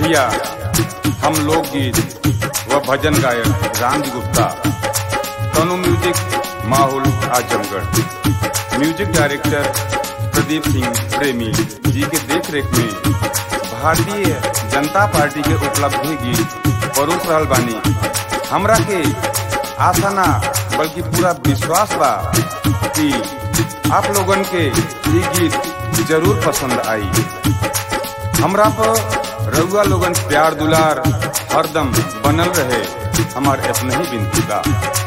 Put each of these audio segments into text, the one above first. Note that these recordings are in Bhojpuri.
भैया हम लोकगीत व भजन गायक रामजी गुप्ता तनु म्यूजिक माहौल आजमगढ़ म्यूजिक डायरेक्टर प्रदीप सिंह प्रेमी जी के देख रेख में भारतीय जनता पार्टी के उपलब्धि गीत परोस रहल बानी हमरा के आशा ना बल्कि पूरा विश्वास बा कि आप लोगन के ये गीत जरूर पसंद आई हमरा पर रउआ लोगन प्यार दुलार हरदम बनल रहे हमार अपने ही बिनती बा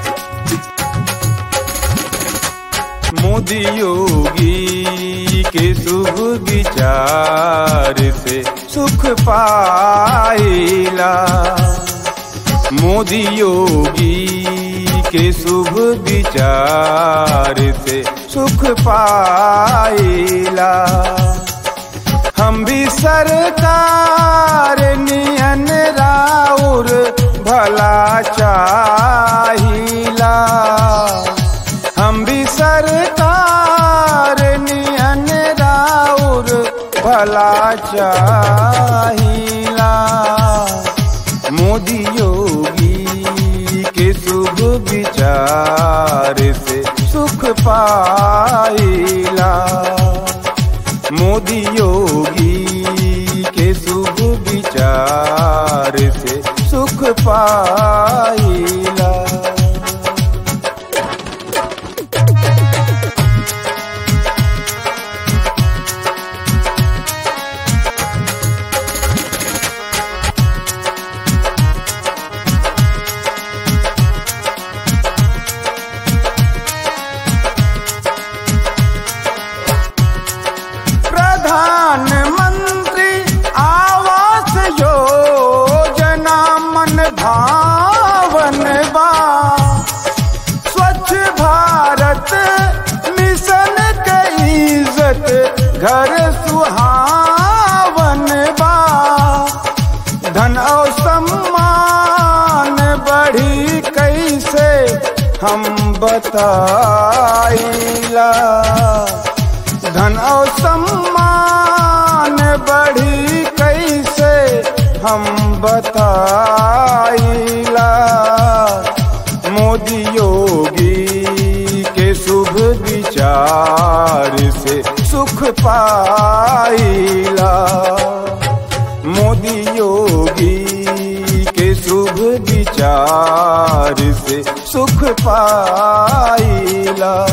मोदी योगी के शुभ विचार से सुख पाइला मोदी योगी के शुभ विचार से सुख पाइला हम भी सरकार नियन राउर भला चाहिला हम भी सरकार नियन राउर भला चाहिला मोदी योगी के शुभ विचार से सुख पाइला मोदी योगी के शुभ विचार से सुख पाइला प्रधानमंत्री आवास योजना मन भावन बा स्वच्छ भारत मिशन के इज्जत घर सुहावन बा धन और सम्मान बढ़ी कैसे हम बताइला धन और सम्मान बढ़ी कैसे हम बताइला मोदी योगी के शुभ विचार से सुख पाइला मोदी योगी के शुभ विचार से सुख पाइला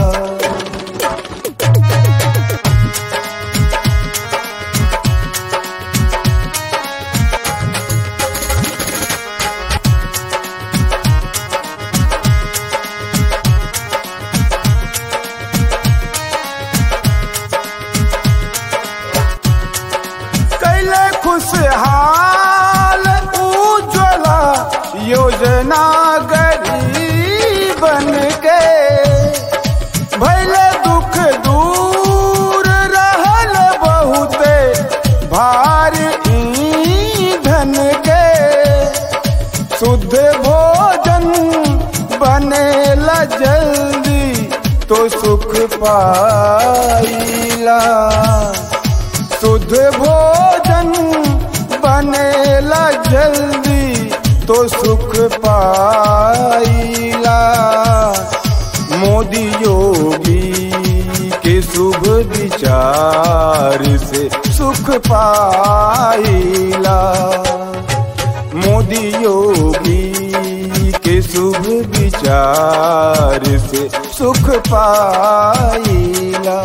कैले खुशहाल उज्ज्वला योजना गरीबन के भैले दुख दूर रहल बहुते भार ईंधन के शुद्ध भोजन बनेला जल्दी तो सुख पाइला शुद्ध भोजन बनेला जल्दी तो सुख पाइला मोदी योगी के शुभ विचार से सुख पाइला मोदी योगी के शुभ विचार से सुख पाइला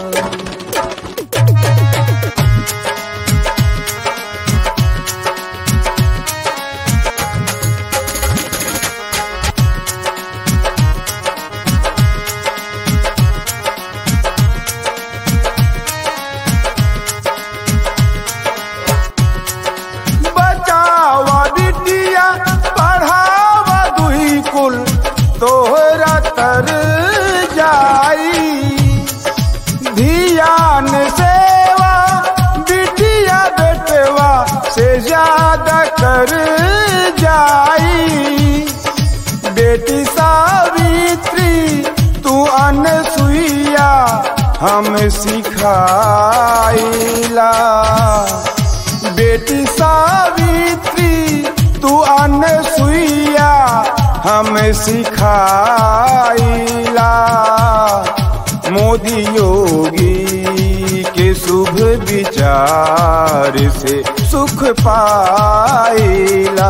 बचावा बिटिया पढ़ावा दुई कुल तोहरा तर जाई धियान सेवा बिटिया बेटवा से ज्यादा कर जाई बेटी सावित्री तू अनसुईया हम सिखाइला बेटी सावित्री हम सिखाइला मोदी योगी के शुभ विचार से सुख पाइला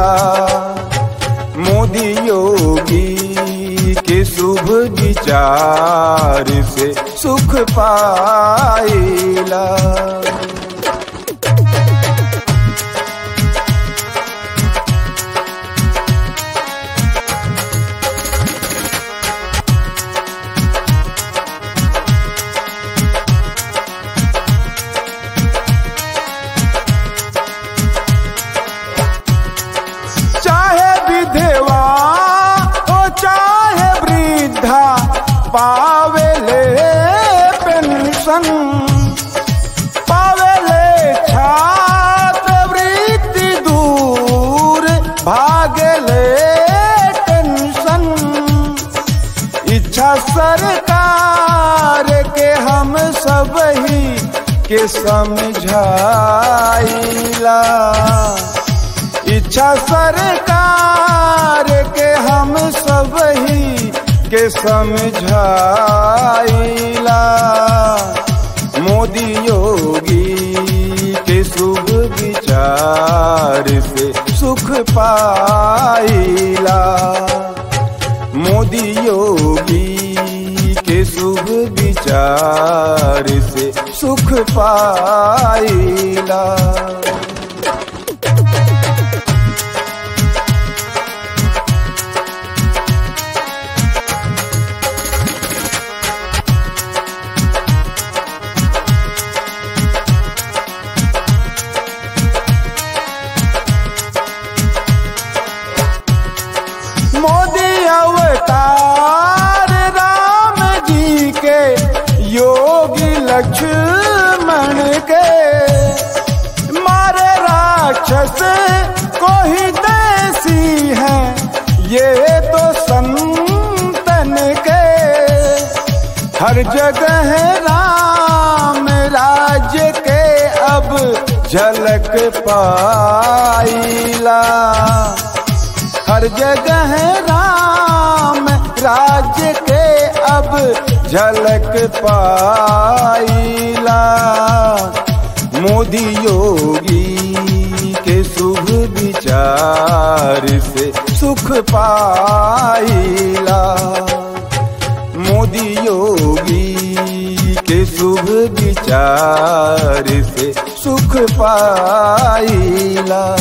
मोदी योगी के शुभ विचार से सुख पाइला चाहे विधवा हो चाहे वृद्धा पावेले पेंशन पावेले छात्रवृत्ति दूर भागले टेंशन इच्छा सरकार के हम सब ही के समझाइला इच्छा सरकार के हम सब ही के समझाइला मोदी योगी के शुभ विचार से सुख पाइला मोदी योगी के शुभ विचार से सुख पाइला मोदी अवतार राम जी के योगी लक्ष्मण के मारे राक्षस को ही देसी है ये तो संतन के हर जगह राम राज्य के अब झलक पाइला हर जगह राम राज्य के अब झलक पाइला मोदी योगी के शुभ विचार से सुख पाइला मोदी योगी के शुभ विचार से सुख पाइला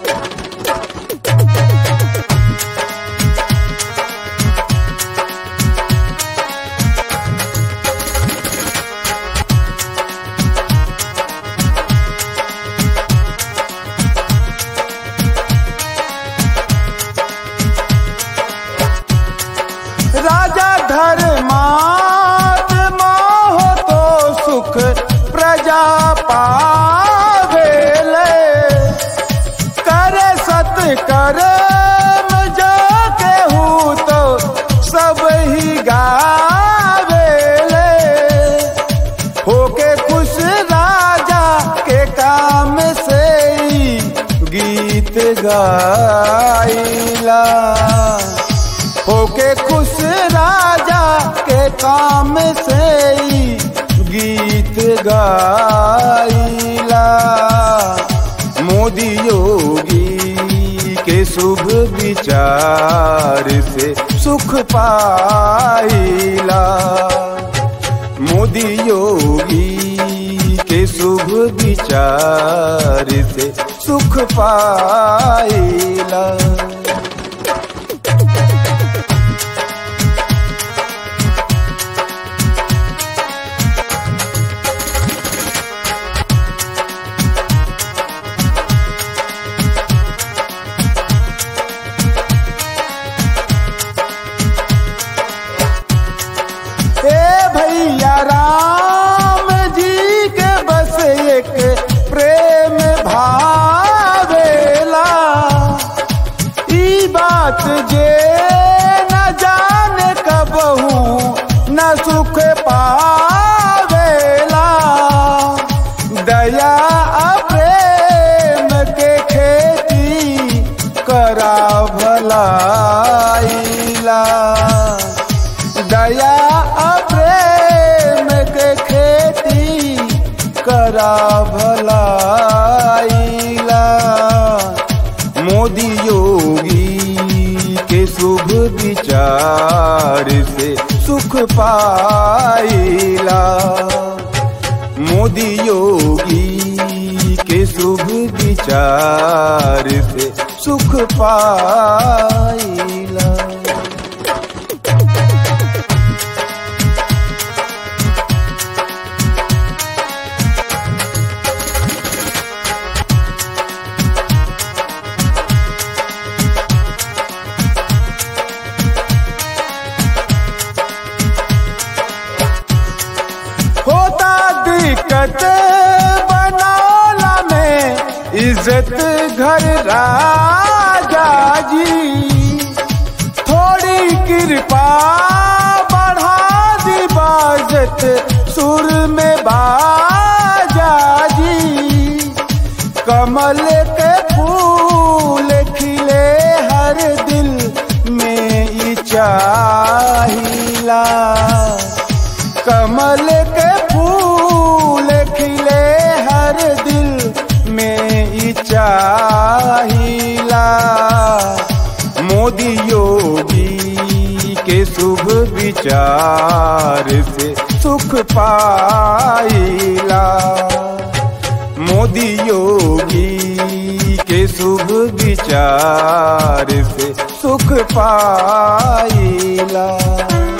राजा धर्मात्मा हो तो सुख प्रजा पावेले करे सत कर्म जाके हूँ तो सब ही गावेले होके खुश राजा के काम से ही गीत गाइला होके खुश राजा के काम से ही गीत गाइला मोदी योगी के शुभ विचार से सुख पाइला मोदी योगी के शुभ विचार से सुख पाइला हे भैया राम जी के बस एक प्रेम भावेला ई विचार से सुख पाइला मोदी योगी के शुभ विचार से सुख पाइला होता दिक्कत बनौला में इज्जत घर राजा जी थोड़ी कृपा बढ़ा दी बाजत सुर में बाजा जी कमल के फूल खिले हर दिल में ई चाहिला कमल के फूल खिले हर दिल में ई चाहिला मोदी योगी के शुभ विचार से सुख पाइला मोदी योगी के शुभ विचार से सुख पाइला